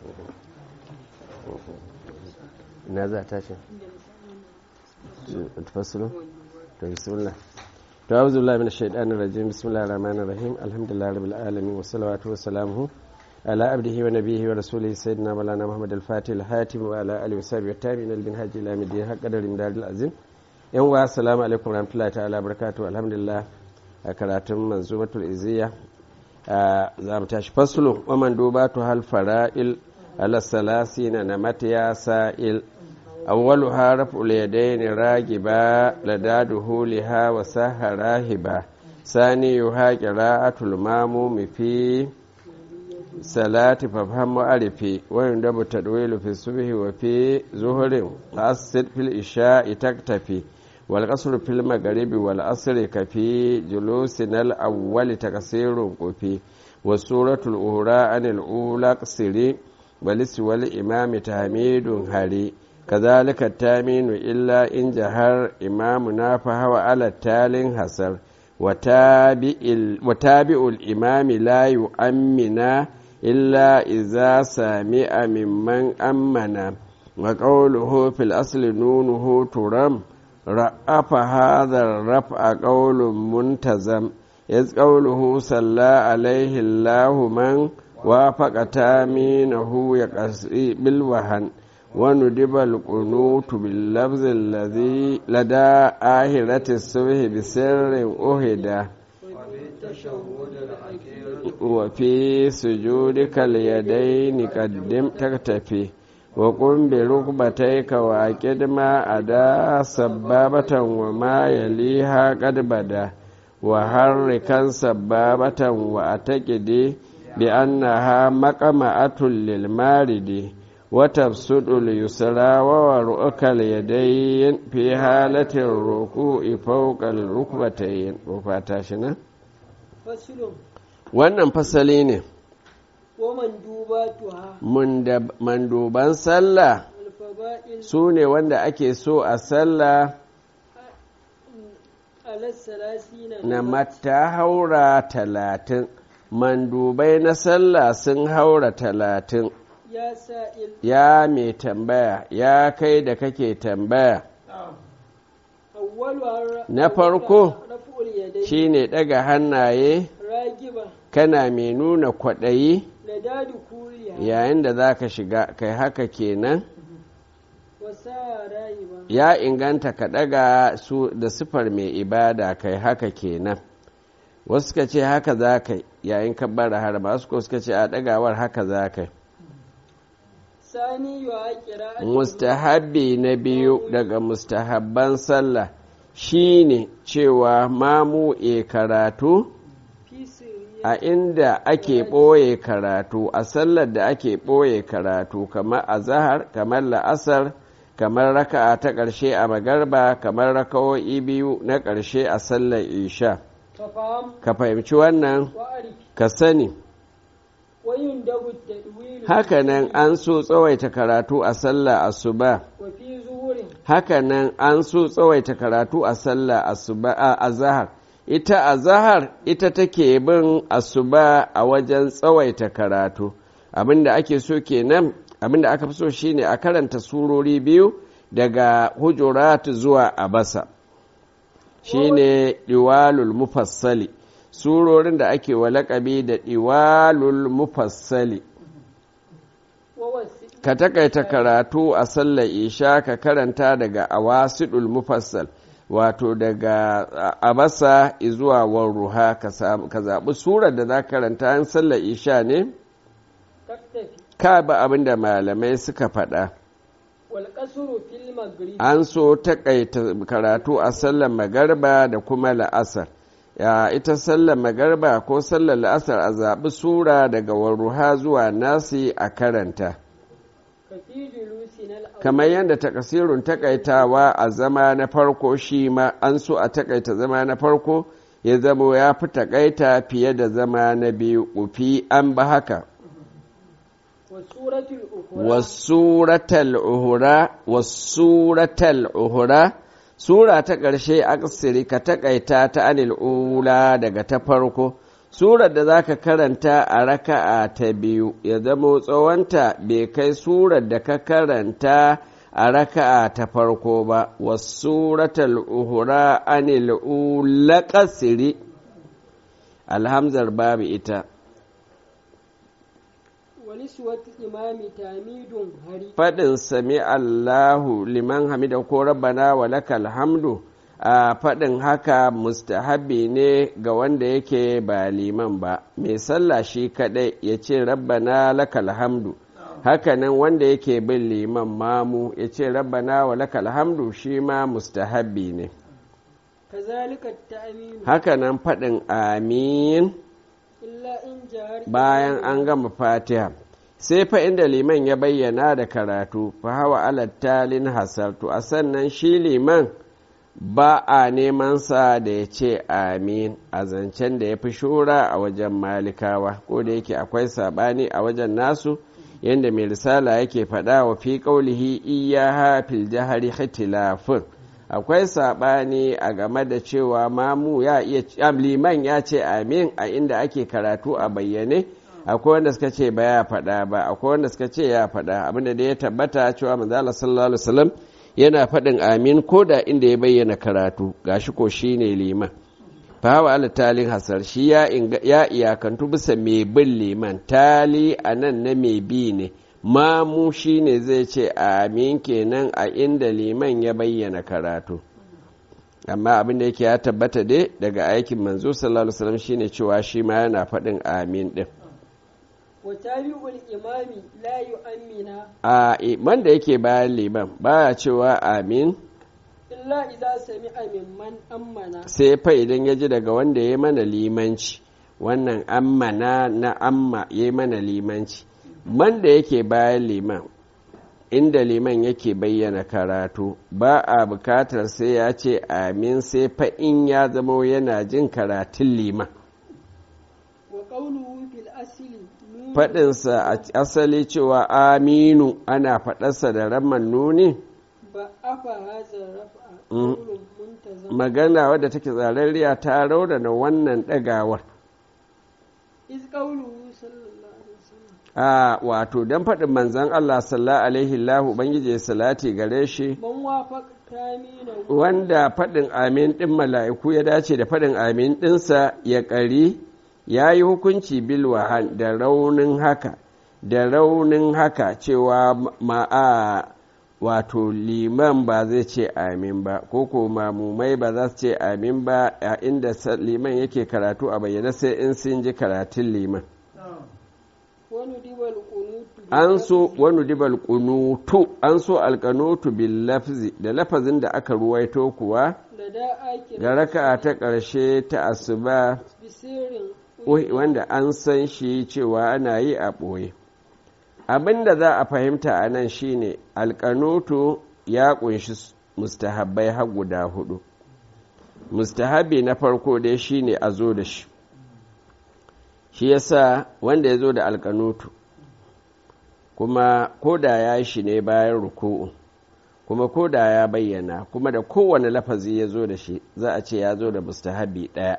na za ta ce tafasiru to bismillah to auzu billahi minash shaitanir rajim bismillahir rahmanir rahim alhamdulillahi rabbil alamin wa salawatu wa salamuhu ala abdihi wa nabiyhi wa rasulihi sayyidina maulana muhammad al-fatih al-hatim wa ala alihi wa sahbihi wa tabi'in al-minhaj ila midin haqqadarin daril azim yan wa assalamu alaikum warahmatullahi ta'ala barakatuh alhamdulillah a karatun manzumatul iziya za mu tashi fasulu wa man dubatu hal fara'il ala salasina na matiya sa'il awwaluha raf'ul yadayn ragiba ladaduhu liha wa saharahiba saniyuha qira'atul mamumi fi salati fafham mu'arifi wa yundabu tadwilu fi subhi wa fi zuhurin asid fil isha'i taktafi والقصر في المغرب والعصر كفي جلوسنا الأول تقصير قفي والسورة الأخرى عن الأولى قصري ولسوى الإمام تحميد هري كذلك التامين إلا إن جهر إمامنا فهو على التال حسر وتابع, وتابع الإمام لا يؤمنا إلا إذا سامع ممن أمنا وقوله في الأصل نونه ترم رأف هذا الرفع قول منتزم إذ قوله صلى عليه الله من وافق تامينه يقصي بالوهن وندب القنوت باللفظ الذي لدى آهرة الصبح بسر أهدى وفي سجودك اليدين قدم تكتفي وقم بركبتيك وأكد ما أدا سبابة وما يليها قد بدا وحركا سبابة وأتكد بأنها مقمعة للمارد وتبسط اليسرى وورؤك اليدين في حالة الركوع فوق الركبتين وفاتاشنا wannan fasali ne manduban sallah su ne wanda ake so a sallah na mata haura talatin mandubai na sallah sun haura talatin ya mai tambaya ya kai da kake tambaya na farko shine daga hannaye kana mai nuna kwaɗayi yayin da za ka shiga kai haka kenan ya inganta ka ɗaga su da sifar mai ibada kai haka kenan wasu ka ce haka za ka yayin ka bara har masu ko suka ce a ɗagawar haka za ka mustahabbi na biyu daga mustahabban sallah shine cewa mamu e karatu a inda ake ɓoye karatu a sallar da ake ɓoye karatu kamar a zahar kamar la'asar kamar raka'a ta ƙarshe a magarba kamar raka'o'i biyu na ƙarshe a sallar isha ka fahimci wannan ka sani hakanan an so tsawaita karatu a sallah asuba hakanan an so tsawaita karatu a sallah asuba a zahar ita a zahar ita take bin asuba a wajen tsawaita karatu abinda ake so kenan abinda aka fi so shine a karanta surori biyu daga hujurat zuwa abasa shine diwalul mufassali surorin da ake wa laƙabi da diwalul mufassali ka takaita karatu a sallar isha ka karanta daga awasidul mufassal wato daga abasa zuwa warruha ka zaɓi surar da za karanta an sallar isha ne ka ba abin da malamai suka faɗa an so taƙaita karatu a sallar magarba da kuma la'asar ya ita sallar magarba ko sallar la'asar a zaɓi sura daga warruha zuwa nasi a karanta kamar yadda takasirun takaitawa a zama na farko shi ma an so a takaita zama na farko ya zamo ya fi takaita fiye da zama na biyu ufi an ba haka wasuratal uhura wasuratal uhura sura ta ƙarshe aksiri ka takaita ta anil ula daga ta farko surar da za ka karanta a raka'a ta biyu ya zama tsawonta bai kai surar da ka karanta a raka'a ta farko ba wasuratul uhura anil ula kasiri alhamzar babu ita walisuwat imami tamidun hari faɗin sami Allahu liman hamida ko rabbana wa lakal hamdu a faɗin haka mustahabi ne ga wanda yake ba liman ba mai sallah shi kaɗai ya ce rabbana lakal hamdu hakanan wanda yake bin liman mamu ya ce rabbana wa lakal hamdu shi ma mustahabi ne kazalika ta'minu hakanan faɗin amin illa in jahar bayan an gama fatiha sai fa inda liman ya bayyana da karatu fa hawa alattalin hasartu a sannan shi liman ba a neman sa da ya ce amin a zancen da ya fi shura a wajen malikawa ko da yake akwai saɓani a wajen nasu yadda mai risala yake faɗa wa fi ƙaulihi iyaha fil jahari ikhtilafun akwai saɓani a game da cewa mamu ya iya liman ya ce amin a inda ake karatu a bayyane akwai wanda suka ce ba ya faɗa ba akwai wanda suka ce ya faɗa abinda da ya tabbata cewa manzala sallallahu alaihi wasallam yana faɗin amin ko da inda ya bayyana karatu gashi ko shine liman fa hawa ala talin hasar shi ya iyakantu bisa mai bin liman tali a nan na mai bi ne mamu shi ne zai ce amin kenan a inda liman ya bayyana karatu amma abin da yake ya tabbata dai daga aikin manzo sallallahu alaihi wasallam shine cewa shi ma yana faɗin amin din wa tabi'ul imami la yu'mina a iman da yake bayan liman baya cewa amin illa idza sami'a mimman ammana sai fa idan ya ji daga wanda ya mana limanci wannan ammana na amma ya mana limanci man da yake bayan liman inda liman yake bayyana karatu ba a bukatar sai ya ce amin sai fa in ya zama yana jin karatun liman wa qawluhu fil asli nun faɗinsa a asali cewa aminu ana faɗarsa da ramman nuni ba afa hadha raf'a qawlun muntazam magana wadda take tsararriya ta raunana wannan ɗagawar iz qawluhu sallallahu alaihi wasallam a wato don faɗin manzan Allah sallallahu alaihi lahu ubangiji ya salati gare shi man wafaq tamina wanda faɗin amin ɗin mala'iku ya dace da faɗin amin ɗinsa ya ƙari ya yi hukunci bilwahan da raunin haka da raunin haka cewa ma'a wato liman ba zai ce amin ba ko ko mamumai ba za su ce amin ba a inda sa- liman yake karatu a bayyana sai in sun ji karatun liman wani dibal qunutu an so wani dibal kunutu an so alkanutu bil lafzi da lafazin da aka ruwaito kuwa da da ake ga raka'a ta ƙarshe ta asuba bisirin wanda an san shi cewa ana yi a ɓoye abin da za a fahimta a nan shine alkanutu ya ƙunshi mustahabbai har guda hudu mustahabi na farko dai shine a zo da shi shi yasa wanda ya zo da alkanutu kuma ko da ya shi ne bayan ruku'u kuma ko da ya bayyana kuma da kowane lafazi ya zo da shi za a ce ya zo da mustahabi ɗaya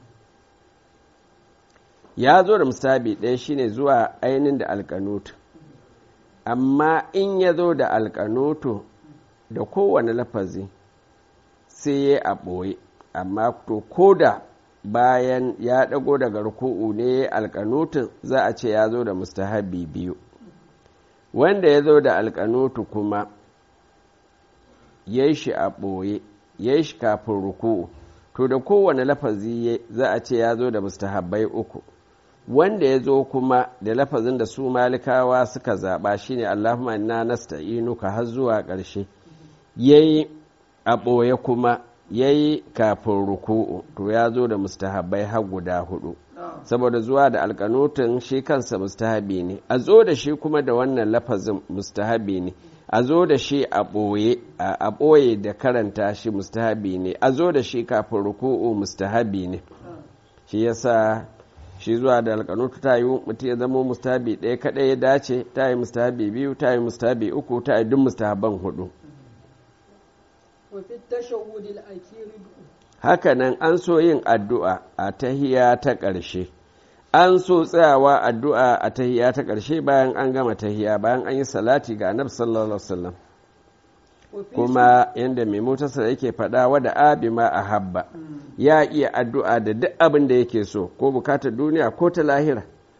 ya zo da mustahabi ɗaya shine zuwa ainihin da alkanutu amma in ya zo da alkanutu da kowane lafazi sai ya a ɓoye amma to ko da bayan ya ɗago daga ruku'u ne alkanutun za a ce ya zo da mustahabi biyu wanda ya zo da alkanutu kuma ya yi shi a ɓoye ya yi shi kafin ruku'u to da kowane lafazi za a ce ya zo da mustahabbai uku wanda ya zo kuma da lafazin da su malikawa suka zaɓa shine Allahumma inna nasta'inuka har zuwa ƙarshe yayi a ɓoye kuma yayi kafin ruku'u to ya zo da mustahabbai har guda hudu saboda zuwa da alkanutun shi kansa mustahabi ne a zo da shi kuma da wannan lafazin mustahabi ne a zo da shi a ɓoye a ɓoye da karanta shi mustahabi ne a zo da shi kafin ruku'u mustahabi ne shi yasa shi zuwa da alkanutu ta yi mutum ya zama mustahabi ɗaya kaɗai ya dace ta yi mustahabi biyu ta yi mustahabi uku ta yi duk mustahaban hudu wa fi tashawwud al-akhir hakanan an so yin addu'a a tahiya ta ƙarshe an so tsayawa addu'a a tahiya ta ƙarshe bayan an gama tahiya bayan an yi salati ga annabi sallallahu alaihi wasallam وفي kuma yadda mai motarsa yake faɗa wada abi ma a habba ya iya addu'a da duk abin da yake so ko bukatar duniya ko ta lahira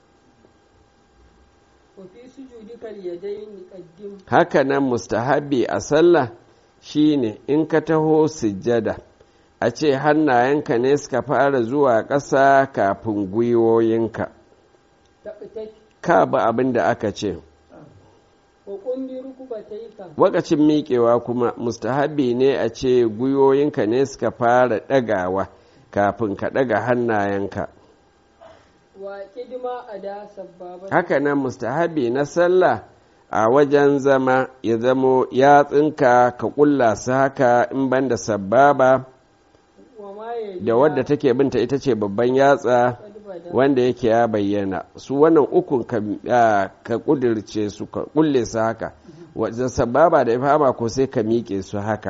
وفي سجودك اليدين قدم haka nan mustahabi a sallah shine in ka taho sujjada a ce hannayenka ne suka fara zuwa ƙasa kafin gwiwoyinka تقتك ka ba abin da aka ce وقم بركبتيك wakacin miƙewa kuma mustahabi ne a ce gwiwoyinka ne suka fara ɗagawa kafin ka ɗaga hannayenka وقد ما أدا سبابة haka nan mustahabi na sallah a wajen zama ya zamo yatsinka ka ƙulla su haka in banda sababa وما يلي da wadda take binta ita ce babban yatsa قد بدا wanda yake ya bayyana su wannan ukun ka, ah, ka kudirce su ka kulle su haka wajen sababa da ifama ko sai ka miƙe su haka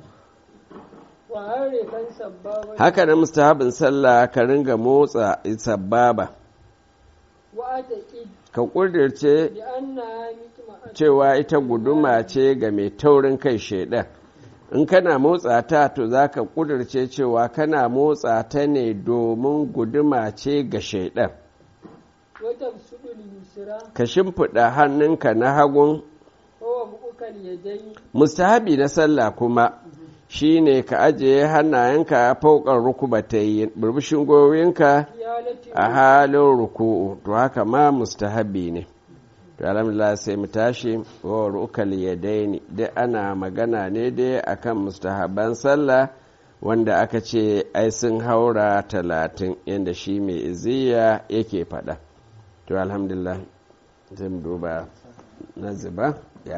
وحركا سبابة haka na mustahabin sallah ka ringa motsa sababa وأتقد ka kudirce بأنها مطمئنة cewa ita guduma ce ga mai taurin kai shaidan in kana motsa ta to za ka kudirce cewa kana motsa ta ne domin guduma ce ga shaidan وتبسط اليسرى ka shimfiɗa hannunka na hagun ووضعك اليدين mustahabi na sallah kuma shine ka ajiye hannayenka a fauƙar rukubatai burbushin gwiwoyinka في حالة a halin ruku'u to haka ma mustahabi ne to alhamdulillah sai mu tashi wa rukal yadaini dai ana magana ne dai akan mustahaban sallah wanda aka ce ai sun haura talatin yadda shi mai iziya yake faɗa to alhamdulillah zai mu duba na zuba